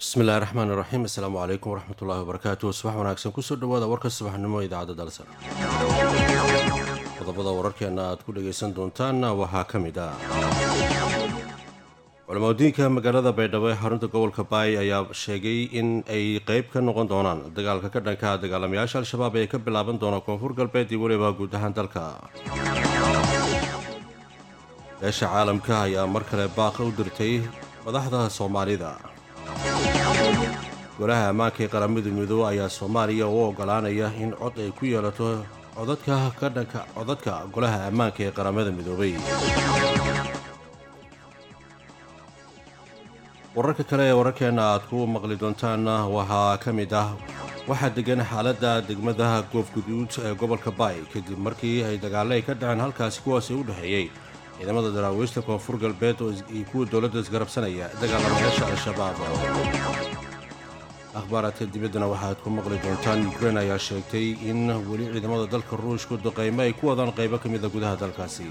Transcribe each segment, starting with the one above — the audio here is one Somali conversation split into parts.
bismillahi raxmaan iraxiim assalaamu calaykum waraxmatullaahi wabarakaatu subax wanaagsan kusoo dhawaada warka subaxnimo idaacadda dalsan qodobada wararkeena aad ku dhagaysan doontaan waxaa ka mid ah culamadiinka magaalada baydhabo ee xarunta gobolka baay ayaa sheegay in ay qeyb ka noqon doonaan dagaalka ka dhanka dagaalamayaasha al-shabaab ee ka bilaaban doona koonfur galbeed iyo weliba guud ahaan dalka beesha caalamka ayaa mar kale baaqa u dirtay madaxda soomaalida golaha ammaanka ee qaramada midoobe ayaa soomaaliya u ogolaanaya in cod ay ku yeelato codadka ka dhanka codadka golaha ammaanka ee qaramada midoobay wararka kale ee wararkeena aad ku maqli doontaan waxaa ka mid ah waxaa degan xaaladda degmada goofguduud ee gobolka baay kadib markii ay dagaale ay ka dhaceen halkaasi kuwaasi u dhexeeyey ciidamada daraawiista koonfur galbeed iyo kuwa dowladda isgarabsanaya dagaalamayaasha al-shabaab akhbaaraadka dibaddana waxaad ku maqli doontaan ukrein ayaa sheegtay in weli ciidamada dalka ruushku duqaymo ay ku wadaan qaybo ka mida gudaha dalkaasi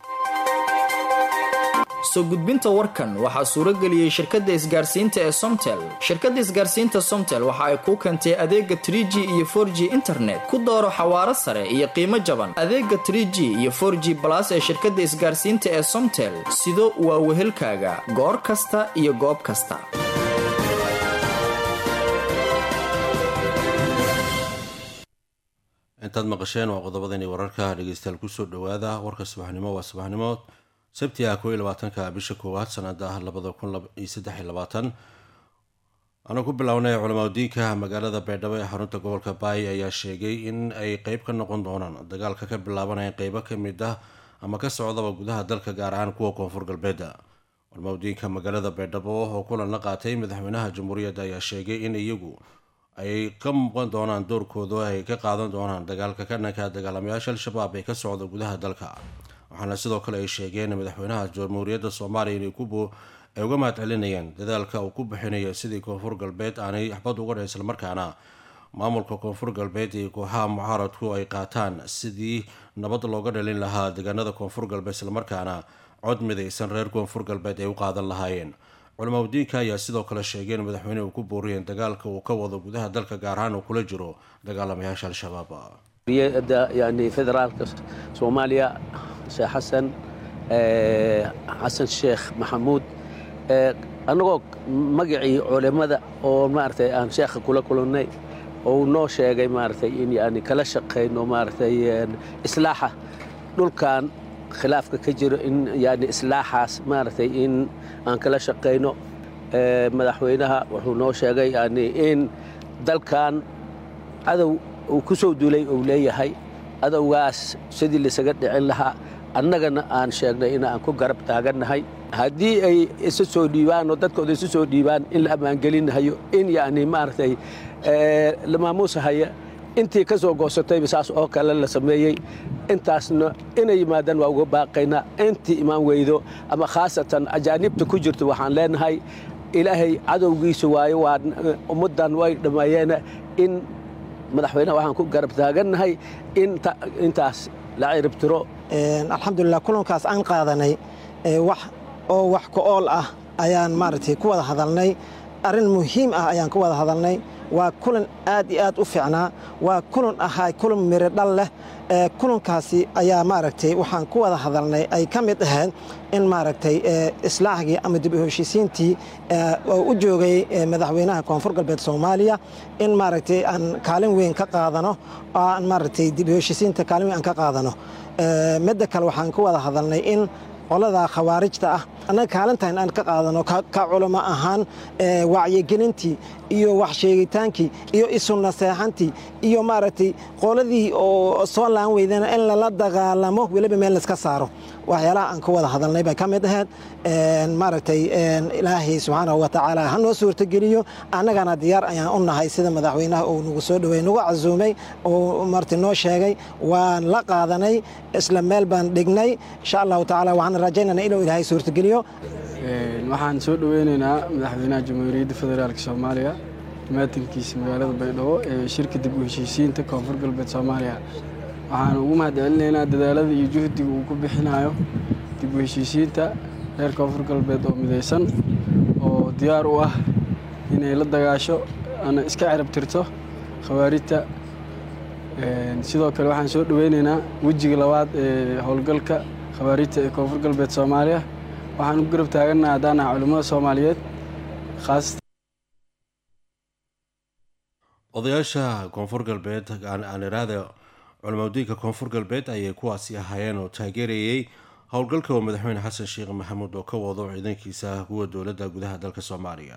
soo gudbinta warkan waxaa suurageliyey shirkadda isgaarsiinta ee somtel shirkadda isgaarsiinta somtel waxa ay kuu keentay adeega trig iyo for g internet ku dooro xawaaro sare iyo qiimo jaban adeega trg iyo for g balas ee shirkadda isgaarsiinta ee somtel sido waa wehelkaaga goor kasta iyo goob kasta intaad maqasheen waa qodobadani wararka dhegeystayaal kusoo dhowaada warka subaxnimo waa subaxnimo sabti ah koo iyo labaatanka bisha koowaad sanada labada kun iyo saddex iyo labaatan anuu ku bilownay culamadiinka magaalada baydhabo ee xarunta gobolka baay ayaa sheegay in ay qeyb ka noqon doonaan dagaalka ka bilaabanaya qeybo ka mid ah ama ka socdaba gudaha dalka gaar ahaan kuwa koonfur galbeeda culamadiinka magaalada baydhabo oo kulan la qaatay madaxweynaha jamhuuriyadda ayaa sheegay in iyagu ay ka muuqan doonaan doorkooda ay ka qaadan doonaan dagaalka ka dhanka dagaalamayaasha al-shabaab ee ka socda gudaha dalka waxaana sidoo kale ay sheegeen madaxweynaha jamhuuriyadda soomaaliya inay ay uga mahad celinayaan dadaalka uu ku bixinayo sidii koonfur galbeed aanay waxbad uga dhan islamarkaana maamulka koonfur galbeed iyo kooxaha mucaaradku ay qaataan sidii nabad looga dhalin lahaa deegaanada koonfur galbeed islamarkaana cod midaysan reer koonfur galbeed ay u qaadan lahaayeen culamadiinka ayaa sidoo kale sheegeen madaxweyne uu ku booriyeen dagaalka uu ka wado gudaha dalka gaar ahaan uu kula jiro dagaalamayaasha al-shabaab yani federaalka soomaaliya sheekh xasan xasan sheekh maxamuud annagoo magacii culimmada oo maaragtay aan sheekha kula kulannay oo noo sheegay maaragtay in yani kala shaqayno maaragtay islaaxa dhulkan khilaafka ka jiro in yani islaaxaas maaragtay in aan kala shaqayno madaxweynaha wuxuu noo sheegay yani in dalkan cadow uu ku soo duulay uu leeyahay adowgaas sidii laisaga dhicin lahaa annagana aan sheegnay in aan ku garab taagannahay haddii ay isu soo dhiibaan oo dadkooda isu soo dhiibaan in la ammaangelinahayo in yani maaragtay la maamuusahaya intii ka soo goosatayba saas oo kale la sameeyey intaasna inay yimaadaan waa uga baaqaynaa intii imaan weydo ama khaasatan ajaanibta ku jirto waxaan leenahay ilaahay cadowgiisa waayo waa ummaddan way dhammeeyeen in madaxweyneha waxaan ku garab taagannahay intaas la ciribtiro alxamdulilah kulankaas aan qaadanay wax oo wax ku-ool ah ayaan maaragtay ku wada hadalnay arrin muhiim ah ayaan ku wada hadalnay waa kulan aad iyo aad u fiicnaa waa kulan ahaa kulan miro dhal leh kulankaasi ayaa maaragtay waxaan ku wada hadalnay ay ka mid ahayd in maaragtay islaaxgii ama dib u heshiisiintii oo u joogay madaxweynaha koonfur galbeed soomaaliya in maaragtay aan kaalin weyn ka qaadano oo aan maaragtay dib u heshiisiinta kaalin weyn aan ka qaadano midda kale waxaan ku wada hadalnay in qolada khawaarijta ah annaga kaalintan aan ka qaadano ka culamo ahaan wacyigelintii iyo wax sheegitaankii iyo isu naseexantii iyo maaragtay qoladii oo soo laan weydana in lala dagaalamo weliba meel laiska saaro waxyaalaha aan ka wada hadalnay bay ka mid ahayd maaragtay ilaahay subxaanahu wa tacaala ha noo suurtogeliyo annagana diyaar ayaan u nahay sida madaxweynaha uu nagu soo dhowey nagu casuumay oo marti noo sheegay waan la qaadanay isla meel baan dhignay insha allahu tacaala waxaan rajaynana inuu ilaahay suurtogeliyo waxaan soo dhoweynaynaa madaxweynaha jamhuuriyadda federaalk soomaaliya maatankiisa magaalada baydhabo ee shirka dib u heshiisiinta koonfur galbeed soomaaliya waxaan ugu mahad celinaynaa dadaalada iyo juhdiga uu ku bixinayo dib u heshiisiinta reer koonfur galbeed oo midaysan oo diyaar u ah inay la dagaasho ana iska cirab tirto khawaarijta sidoo kale waxaan soo dhoweyneynaa wejiga labaad ee howlgalka khawaarijta ee koonfur galbeed soomaaliya waxaan u garab taagannaha haddaan ah culimmada soomaaliyeed khaasatan odayaasha koonfur galbeed aan iraahda culamadiinka koonfur galbeed ayay kuwaasi ahaayeen oo taageerayay howlgalka oo madaxweyne xasan sheekh maxamuud oo ka wado ciidankiisa kuwa dowladda gudaha dalka soomaaliya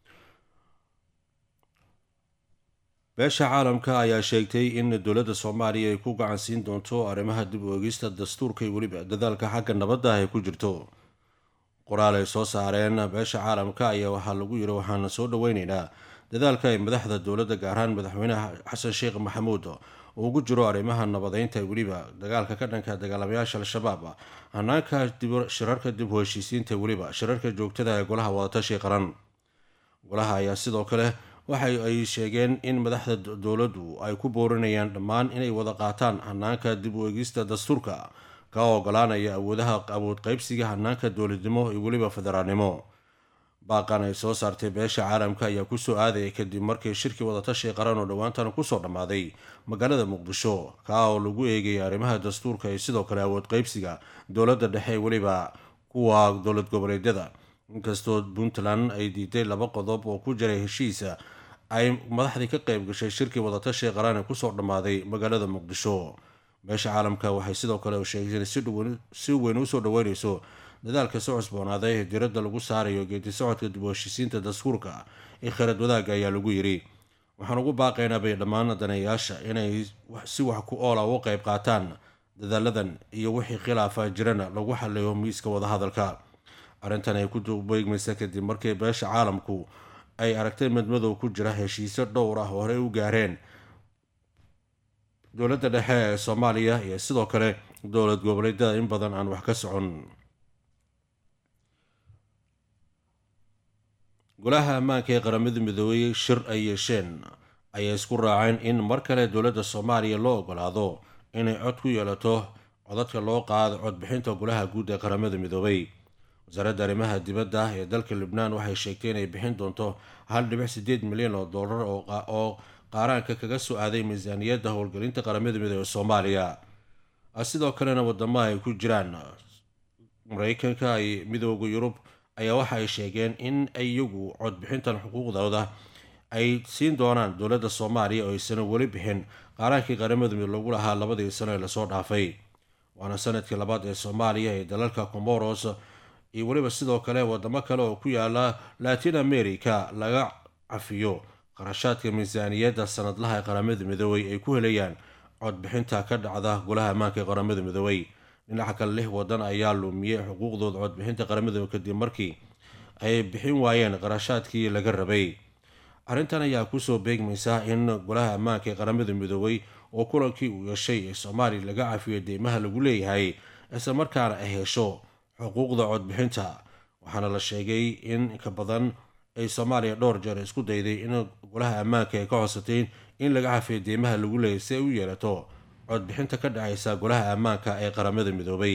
beesha caalamka ayaa sheegtay in dowladda soomaaliya ay ku gacan siin doonto arrimaha dib u eegista dastuurka iyo weliba dadaalka xagga nabadda ay ku jirto qoraal ay soo saareen beesha caalamka ayaa waxaa lagu yiri waxaana soo dhoweyneynaa dadaalka ay madaxda dowladda gaar ahaan madaxweynaha xasan sheekh maxamuud uu ugu jiro arrimaha nabadeynta weliba dagaalka ka dhanka dagaalamayaasha al-shabaab hanaanka shirarka dib u heshiisiinta weliba shirarka joogtada ee golaha wadatashi qaran golaha ayaa sidoo kale waxa ay sheegeen in madaxda dowladdu ay ku boorinayaan dhammaan inay wada qaataan hanaanka dib u eegista dastuurka ka ogolaanaya awoodaha awood qaybsiga hanaanka dowladnimo iyo weliba federaalnimo baaqan ay soo saartay beesha caalamka ayaa kusoo aadaya kadib markii shirkii wadatashi qaran oo dhowaantan kusoo dhammaaday magaalada muqdisho kaa oo lagu eegayay arrimaha dastuurka iyo sidoo kale awood qaybsiga dowladda dhexe weliba kuwa dowlad goboleedyada inkastoo puntland ay diiday laba qodob oo ku jiray heshiisa ay madaxdii ka qayb gashay shirkii wadatashi qaran ee kusoo dhammaaday magaalada muqdisho beesha caalamka waxay sidoo kale sheegeen si weyn usoo dhaweyneyso dadaalka soo cusboonaaday ee diradda lagu saarayo geedi socodka dib u heshiisiinta dastuurka ee kharad wadaagga ayaa lagu yidhi waxaan ugu baaqaynaa bay dhammaan daneeyaasha inay si wax ku oola uga qayb qaataan dadaaladan iyo wixii khilaafa jirana lagu xaliyo miiska wadahadalka arrintan ay ku beegmaysa kadib markii beesha caalamku ay aragtay madmadow ku jira heshiisyo dhowr ah oo horey u gaareen dowladda dhexe ee soomaaliya iyo sidoo kale dowlad goboleedyada in badan aan wax ka socon golaha ammaanka ee qaramada midoobey shir ay yeesheen ayay isku raaceen in mar kale dowladda soomaaliya loo ogolaado inay cod ku yeelato codadka loo qaado codbixinta golaha guud ee qaramada midoobay wasaaradda arrimaha dibadda ee dalka libnaan waxay sheegtay inay bixin doonto hal dhibic sideed milyan oo dollar oo qaaraanka kaga soo aaday miisaaniyadda howlgelinta qaramada midoobey ee soomaaliya sidoo kalena wadamo ay ku jiraan mareykanka ay midooda yurub ayaa waxa ay sheegeen in iyagu codbixintan xuquuqdooda ay siin doonaan dowladda soomaaliya oo aysan weli bixin qaaraankii qaramada midoobe lagu lahaa labadii sano ee lasoo dhaafay waana sanadkii labaad ee soomaaliya ee dalalka comoros iyo weliba sidoo kale wadamo kale oo ku yaala latin america laga cafiyo qarashaadka miisaaniyadda sanadlaha ee qaramada midoobey ay ku helayaan codbixinta ka dhacda golaha ammaanka ee qaramada midoobey dhinaca kale lix wadan ayaa lumiyey xuquuqdooda codbixinta qaramada kadib markii ay bixin waayeen qarashaadkii laga rabay arrintan ayaa kusoo beegmaysa in golaha ammaanka ee qaramada midoobey oo kulankii uu yeeshay ee soomaaliya laga cafiyo deymaha lagu leeyahay isla markaana ay hesho xuquuqda codbixinta waxaana la sheegay in ka badan ay soomaaliya dhowr jeer isku dayday in golaha ammaanka ay ka codsatay in laga cafiyo deymaha lagu leeyahay si ay u yeelato codbixinta ka dhacaysa golaha ammaanka ee qaramada midoobay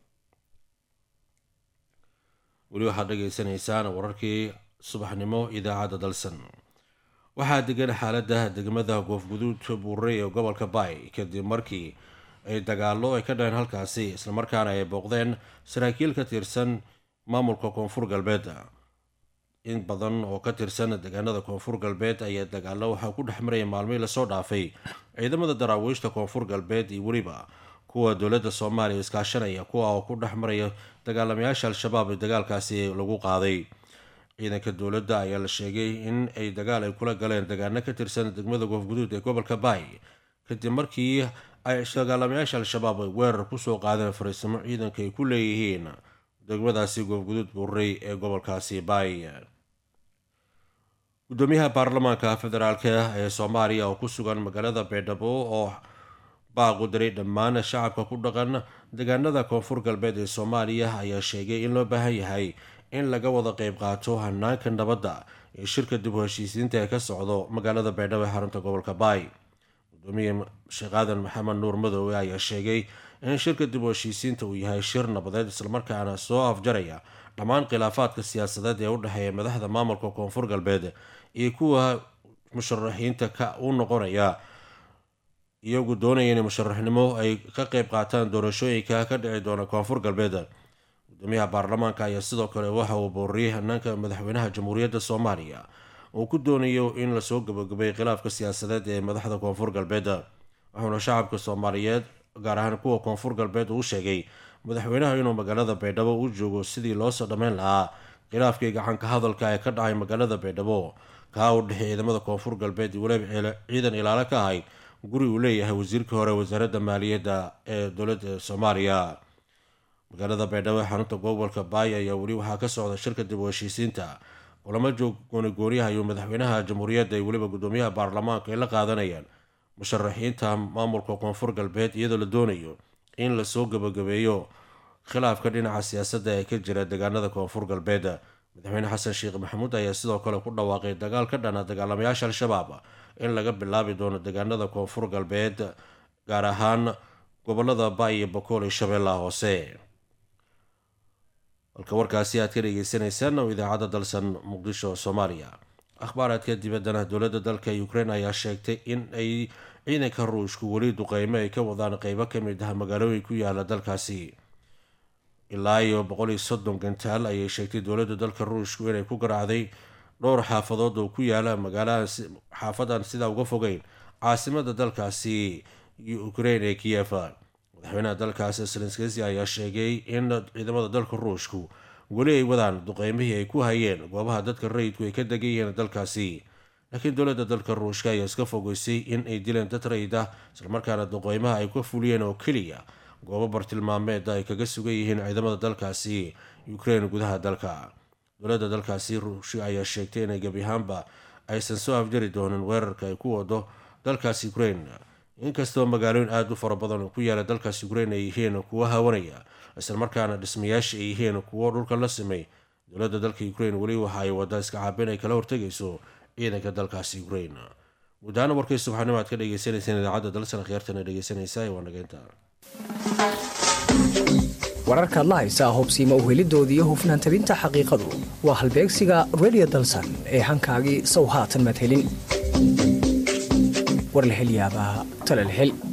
weli waxaad dhageysanaysaan wararkii subaxnimo idaacadda dalsan waxaa degan xaaladda degmada goofguduud buurey ee gobolka baay kadib markii ay dagaallo ay ka dhaheen halkaasi islamarkaana ay booqdeen saraakiil ka tirsan maamulka koonfur galbeed in badan oo ka tirsan deegaanada koonfur galbeed ayaa dagaallo waxaa ku dhex maraya maalmihii lasoo dhaafay ciidamada daraawiishta koonfur galbeed iyo weliba kuwa dowladda soomaaliya iskaashanaya kuwa oo ku dhex maraya dagaalamayaasha al-shabaab ee dagaalkaasi lagu qaaday ciidanka dowladda ayaa la sheegay in ay dagaal ay kula galeen degaano ka tirsan degmada goofguduud ee gobolka baay kadib markii ay dagaalamayaasha al-shabaab ay weerar kusoo qaadeen fariisimo ciidanka ay ku leeyihiin degmadaasi goofguduud buurey ee gobolkaasi baay gudoomiyaha baarlamaanka federaalka ee soomaaliya oo ku sugan magaalada baydhabo oo baaqu diray dhammaan shacabka ku dhaqan deegaanada koonfur galbeed ee soomaaliya ayaa sheegay in loo baahan yahay in laga wada qeyb qaato hanaanka nabadda ee shirka dib u heshiisiinta ee ka socdo magaalada baydhabo ee xarunta gobolka baay gudoomiye sheekh aadan maxamed nuur madoowe ayaa sheegay in shirka dib u heshiisiinta uu yahay shir nabadeed islamarkaana soo afjaraya dhammaan khilaafaadka siyaasadeed ee u dhexeeya madaxda maamulka koonfur galbeed iyo kuwa musharaxiinta ka u noqonaya iyagu doonaya inay musharaxnimo ay ka qeyb qaataan doorashooyinka ka dhici doona koonfur galbeed gudoomiyaha baarlamaanka ayaa sidoo kale waxa uu booriyey hanaanka madaxweynaha jamhuuriyadda soomaaliya uu ku doonayo in lasoo gabagabay khilaafka siyaasadeed ee madaxda koonfur galbeed wuxuuna shacabka soomaaliyeed gaar ahaan kuwa koonfur galbeed uu sheegay madaxweynaha inuu magaalada baydhabo u joogo sidii loosoo dhammayn lahaa khilaafkii gacanka hadalka ee ka dhacay magaalada baydhabo kaa u dhexey ciidamada koonfur galbeed iyo weliba ciidan ilaalo ka ahayd guri uu leeyahay wasiirkii hore wasaaradda maaliyadda ee dowladda soomaaliya magaalada baydhabo ee xarunta gobolka baay ayaa weli waxaa ka socda shirka dib u heshiisiinta kulamo joog goonigooniyaha iyo madaxweynaha jamhuuriyadda iyo weliba gudoomiyaha baarlamaanka ay la qaadanayaan musharaxiinta maamulka koonfur galbeed iyadoo la doonayo in lasoo gabagabeeyo khilaafka dhinaca siyaasadda ee ka jira deegaanada koonfur galbeed madaxweyne xasan sheekh maxamuud ayaa sidoo kale ku dhawaaqay dagaal ka dhana dagaalamayaasha al-shabaab in laga bilaabi doono deegaanada koonfur galbeed gaar ahaan gobolada baay iyo bakool iyo shabeellaha hoose halka warkaasi aad ka dhegeysaneysaan oo idaacadda dalsan muqdisho soomaaliya akhbaaraadka dibaddana dowladda dalka ukraine ayaa sheegtay in ay ciidanka ruushku weli duqeymo ay ka wadaan qeybo ka mid ah magaalooyin ku yaala dalkaasi ilaa iyo boqol iyo soddon gantaal ayay sheegtay dowladda dalka ruushku inay ku garaacday dhowr xaafadood oo ku yaala magaaladan xaafadan sidaa uga fogeyn caasimada dalkaasi ukraine ee kiyef madaxweynaha dalkaasi selenskesi ayaa sheegay in ciidamada dalka ruushku weli ay wadaan duqeymihii ay ku hayeen goobaha dadka rayidku ay ka degan yihiin dalkaasi laakiin dowladda dalka ruushka ayaa iska fogeysay in ay dileen dad rayid ah islamarkaana duqeymaha ay ka fuliyeen oo keliya goobo bartilmaameeda ay kaga sugan yihiin ciidamada dalkaasi ukraine gudaha dalka dowladda dalkaasi ruushka ayaa sheegtay inay gebi ahaanba aysan soo afjari doonin weerarka ay ku wado dalkaasi ukraine inkastoo magaalooyin aada u fara badan oo ku yaala dalkaas ukraine ay yihiin kuwo hawanaya islamarkaana dhismayaasha ay yihiin kuwo dhulka la simay dowladda dalka ukraine weli waxa ay wadaa iska caabin ay kala hortegayso ciidanka dalkaasi ukraine guud ahaan warkii subaxnimo aad ka dhegeysaneyseen idaacadda dalsan khiyaartana dhegeysanaysa waa nageynta wararka adla haysaa hubsiima uhelidoodii iyo hufnaan tabinta xaqiiqadu waa halbeegsiga redio dalsan ee hankaagii sow haatan madhelin war la hel yaabaa tala la hel